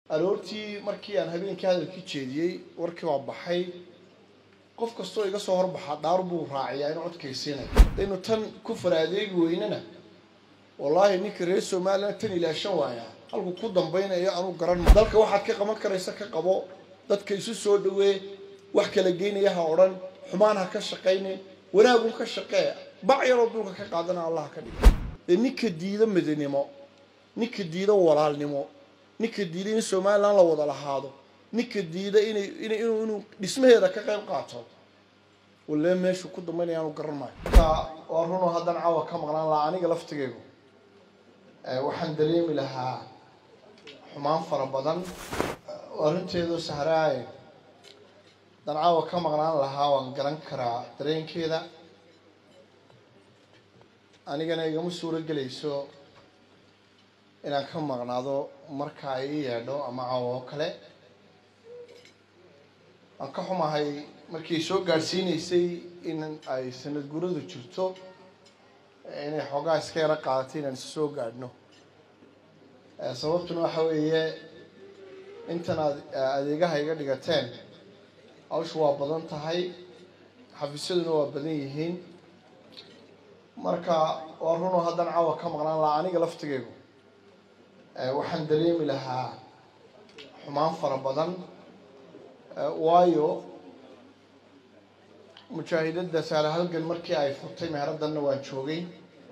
aroortii markii aan habeenkii hadalkii jeediyey warkii waa baxay qof kastoo iga soo horbaxa dhaar buu raaciyaa inuu codkaysiinay hadaynu tan ku faraadeegi weynana wallaahi ninka reer somalilan tan ilaashan waayaa halku ku dambaynayo anuu garan dalka waxaad ka qaban karaysa ka qabo dadka isu soo dhawee wax kala geynaya ha odhan xumaan ha ka shaqaynin wanaagun ka shaqee bac yaroo dulka ka qaadana allah ka dhigo dee ninka diida midnimo ninka diida walaalnimo ninka diida in somalilan la wada lahaado ninka diida inay ina inuu inuu dhismaheeda ka qayb qaato walle meeshu ku dambaynaya aanu garan maayo marka waa runoo haddaan caawa ka maqnaan lahaa aniga laftigeygu waxaan dareemi lahaa xumaan fara badan oo arrinteedu sahraaye haddaan caawa ka maqnaan lahaa waan garan karaa dareenkeeda anigana igama suuro gelayso inaan ka maqnaado marka ay ii yeedho ama caawa oo kale waan ka xumahay markii soo gaadhsiinaysay in ay sanad guradu jirto inay xoogaa iska yaro qaadatay inaan isu soo gaadhno sababtuna waxa weeye intan aad adeegaha iga dhigateen hawshu waa badan tahay xafiisyaduna waa badan yihiin marka waa runoo haddaan caawa ka maqnaan lahaa aniga laftigeygu waxaan dareemi lahaa xumaan fara badan waayo mujaahidada saale halgan markii ay furtay meheraddanna waan joogay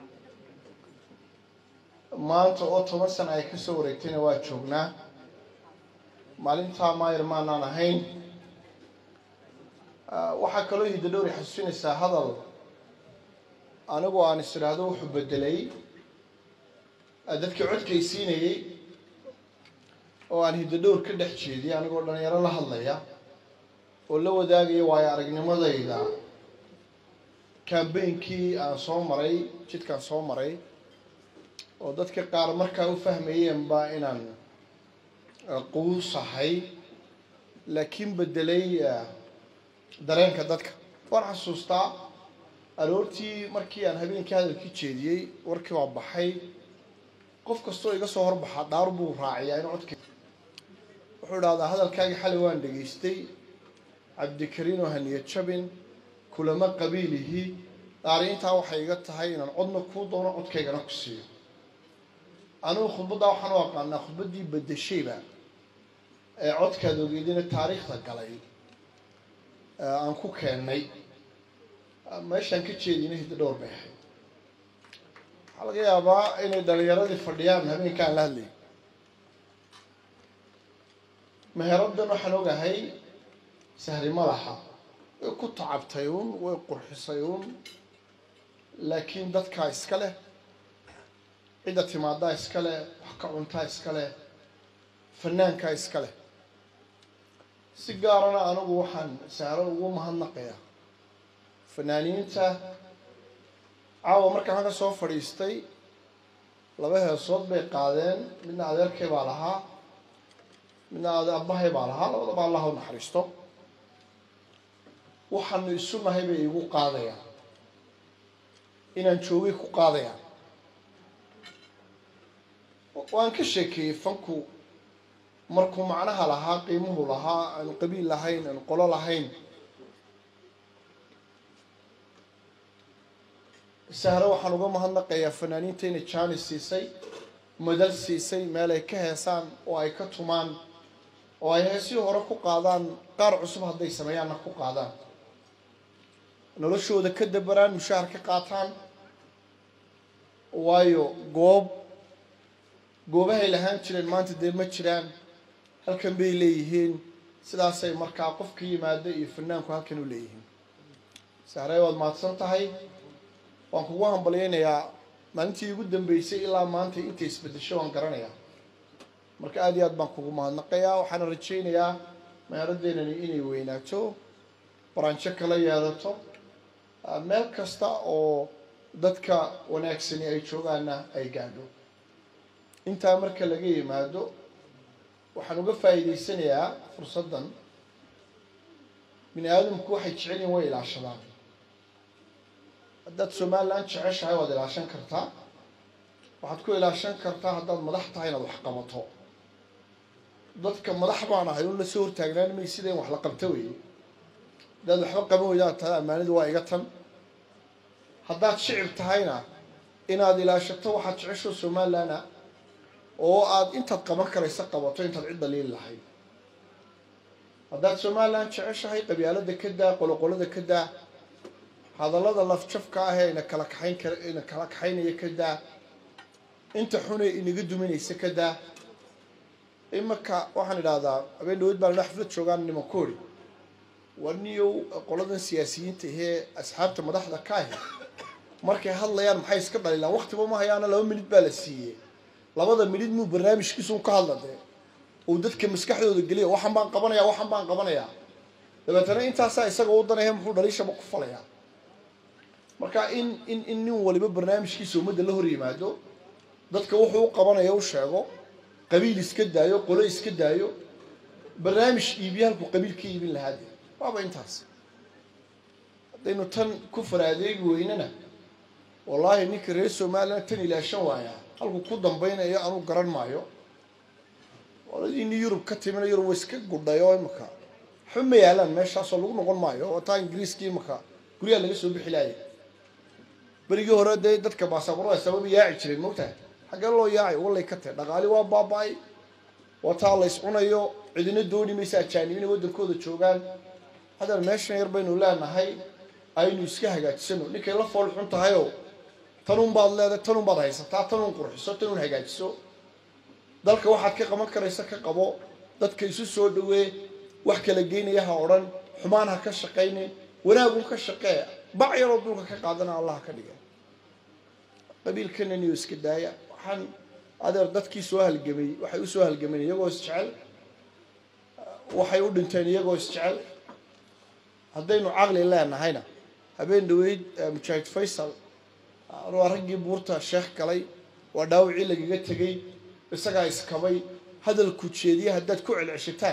maanta oo toban sana ay kasoo wareegtayna waa joognaa maalintaa maayar maanaan ahayn waxaa kaloo hidda dhowri xasuusinaysaa hadal anigu aan is idhaahdo wuxuu bedelay dadkii codkaysiinayey oo aan hidda dhowr ka dhex jeediyay anigoo dhalinyaro la hadlaya oo la wadaagaya waayo aragnimadayda kambeynkii aan soo maray jidkaan soo maray oo dadka qaar markaa u fahmayeenba inaan quusahay laakiin bedelay dareenka dadka waan xasuustaa aroortii markii aan habeenkii hadalkii jeediyey warkii waa baxay qof kastoo iga soo horbaxa dhaar buu raaciyaa inuu codka wuxuu idhahdaa hadalkaagii xalay waan dhegaystay cabdikariin oo haniyad jabin kulamo qabiilihii dhaari intaa waxay iga tahay inaan codna kuu doono codkaygana ku siiyo anigu khudbaddaa waxaan u aqaanaa khudbaddii bedeshayba ee codkaad ogeedina taariikhda galay aan ku keennay meeshaan ka jeedina hidda dhowr bay ahayd waxaa laga yaabaa inay dhalinyaradii fadhiyaan habeenkaan la hadlayay meheraddan waxaan ogahay sahri ma laha way ku tacabtay uun way qurxisay uun laakiin dadkaa iska leh cidda timaadaa iska leh wax ka cuntaa iska leh fanaankaa iska leh si gaarana anigu waxaan sahro ugu mahadnaqayaa fanaaniinta caawa markaan halka soo fadhiistay laba heesood bay qaadeen midna adeerkay baa lahaa midna abahay baa lahaa labadaba allah u naxariisto waxaanu isu nahay bay igu qaadayaan inaan joogay ku qaadayaan waan ka sheekeeyey fanku markuu macnaha lahaa qiimuhu lahaa aanu qabiil lahayn aanu qolo lahayn sahre waxaan uga mahadnaqayaa fanaaniinta inay jaanis siisay madal siisay meel ay ka heesaan oo ay ka tumaan oo ay heesii hore ku qaadaan qaar cusub hadday sameeyaanna ku qaadaan noloshooda ka dabaraan mushaahar ka qaataan waayo goob goobahay lahaan jireen maanta dee ma jiraan halkan bay leeyihiin sidaasay markaa qofka yimaado iyo fanaanku halkan u leeyihiin sahre waad mahadsan tahay waan kugu hambalyaynayaa maalintii ugu dambeysay ilaa maanta intay isbedesho waan garanayaa marka aada iyo aad baan kugu mahadnaqayaa waxaana rajaynayaa meheradeenani inay weynaato baranjo kala yeelato meel kasta oo dadka wanaagsani ay joogaana ay gaadho intaa marka laga yimaado waxaan uga faa'iidaysanayaa fursaddan bini aadamku waxay jecel yihin way ilaashadaan haddaad somalilan jeceshahay waad ilaashan kartaa waxaad ku ilaashan kartaa haddaad madax tahay inaad wax qabato dadka madax baan ahay un lasoo hortaagnaan may sida in wax la qabto weeye haddaad waxba qaban weydaad tahay ammaanidu waa iga tan haddaad shicib tahayna inaad ilaashato waxaad jecesho somalilanna oo aad intaad qaban karaysa qabato intaad cid daliili lahayd haddaad somalilan jeceshahay qabyaalada ka daa qoloqolada ka daa hadallada lafjafka ah ee ina kala kaxayn kar ina kala kaxaynaya ka daa inta xunee inaga duminaysa ka daa imanka waxaan idhahdaa habeen dhaweyd baan xaflad joogaan nimankoori warniyow qoladan siyaasiyiinta ahee asxaabta madaxda ka ahi markay hadlayaan maxay iska dhalilaan waktiba ma hayaana laba minid baa la siiyey labada minid muu barnaamijkiisun ka hadla dee uu dadka maskaxdooda geliya waxan baan qabanayaa waxan baan qabanayaa dabeetana intaasaa isaga u danaya muxuu dhaliishaba ku falayaa marka in in in nin waliba barnaamijkiisa ummadda la hor yimaado dadka wuxuu u qabanaya u sheego qabiil iska daayo qolo iska daayo barnaamij iibiya halkuu qabiil ka iibin lahaa dee waaba intaas haddaynu tan ku faraadeegi weynana wallaahi ninka reer somalilan tan ilaashan waayaa halkuu ku dambaynayo anuu garan maayo oladiini yurub ka timina yurub wa iska gudhay oo imaka waxba ma yaalaan meeshaasoo lagu noqon maayo oo taa ingiriiska imaka guryaha laga soo bixi laaya berigii hore dee dadka baasaboorada sababa yaaci jireen mogtahay xaggee loo yaacay wallay ka tahay dhaqaali waa baaba-ay waa taa la is cunayo cidina dooni maysa ajaanib inay waddankooda joogaan haddana meeshan yar baynu leenahay aynu iska hagaajisano ninkay la fool xun tahayoo tanun baad leedahay tanun baad haysataa tanun qurxiso tanun hagaajiso dalka waxaad ka qaban karaysa ka qabo dadka isu soo dhawee wax kala geynaya ha odhan xumaan ha ka shaqaynin wanaagun ka shaqee bac yaroo dulka ka qaadana allah ka dhiga qabiilkananiyo iska daaya waxaan adeer dadkii soo halgamay waxay usoo halgameen iyagoo isjecel waxay u dhinteen iyagoo isjecel haddaynu caqli leenahayna habeen dhaweyd mujaahid faysal waa raggii buurta sheekh galay waa dhaawacii lagaga tegey isagaa iskabay hadalku jeediya haddaad ku celceshataan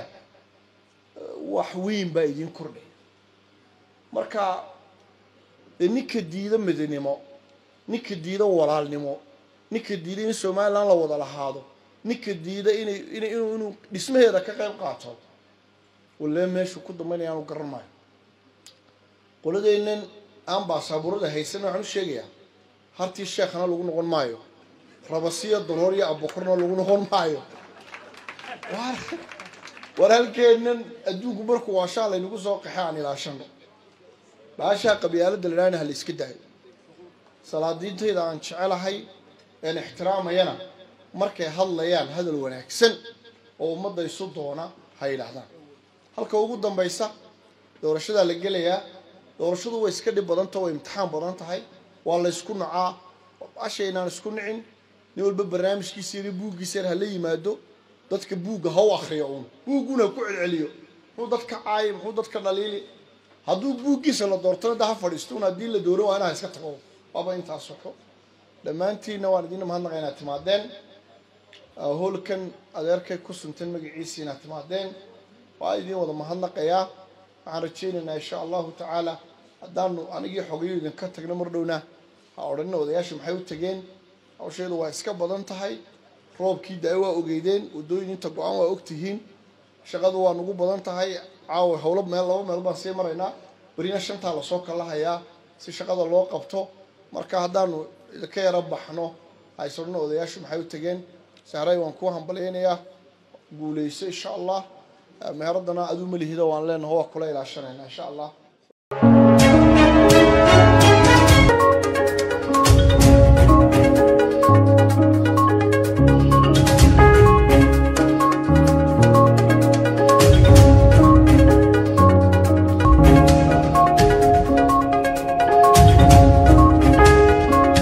wax weyn baa idiin kordhay marka dee ninka diida midnimo ninka diida walaalnimo ninka diida in somalilan la wada lahaado ninka diida inay ina inu inuu dhismaheeda ka qayb qaato walee meeshuu ku dambaynaya aanu garan maayo qoladeennan aan baasaabuurada haysan waxaan u sheegayaa hartii sheekhana lagu noqon maayo rabasiyo daloor iyo abokorna lagu noqon maayo war halkeennan adduunku markuu waashaa laynagu soo qaxe aan ilaashano baashaa qabyaalada la dhaana ha la iska daayo salaadiintayda aan jecelahay een ixtiraamayana markay hadlayaan hadal wanaagsan oo ummadda isu doona ha yidhaahdaan halka ugu dambaysa doorashadaa la gelayaa doorashadu way iska dhib badanta way imtixaan badan tahay waa la ysku nacaa ashaynaan isku nicin nin walba barnaamijkiisa yar buuggiisa yar hala yimaado dadka buugga ha u akriyo uun buugguna ha ku celceliyo muxuu dadka caayi muxuu dadka dhaliili hadduu buuggiisa la doortana da ha fadhiisto un haddii la dooro waa inaha iska tago waaba intaas soxo dhammaantiinna waan idiin mahadnaqa inaad timaadeen hoolkan adeerkay ku suntan magaciisa inaad timaadeen waa idiin wada mahadnaqayaa waxaan rajaynaynaa insha allahu tacaala haddaanu anigii xogayo idinka tagno mar dhowna ha odhanina odayaasha maxay u tageen hawsheedu waa iska badan tahay roobkii da- waa ogeydeen waddooyin inta go-aan waa ogtihiin shaqadu waa nagu badan tahay caawa howlo meel laba meel baan sii maraynaa berina shantaa lasoo kalahayaa si shaqada loo qabto marka haddaanu idinka yaro baxno haysodhana odayaashu maxay u tageen sahray waan kuu hambalyaynayaa guuleyso insha allah meheradana aduu malihida waan leenaho waa kula ilaashanayna insha allah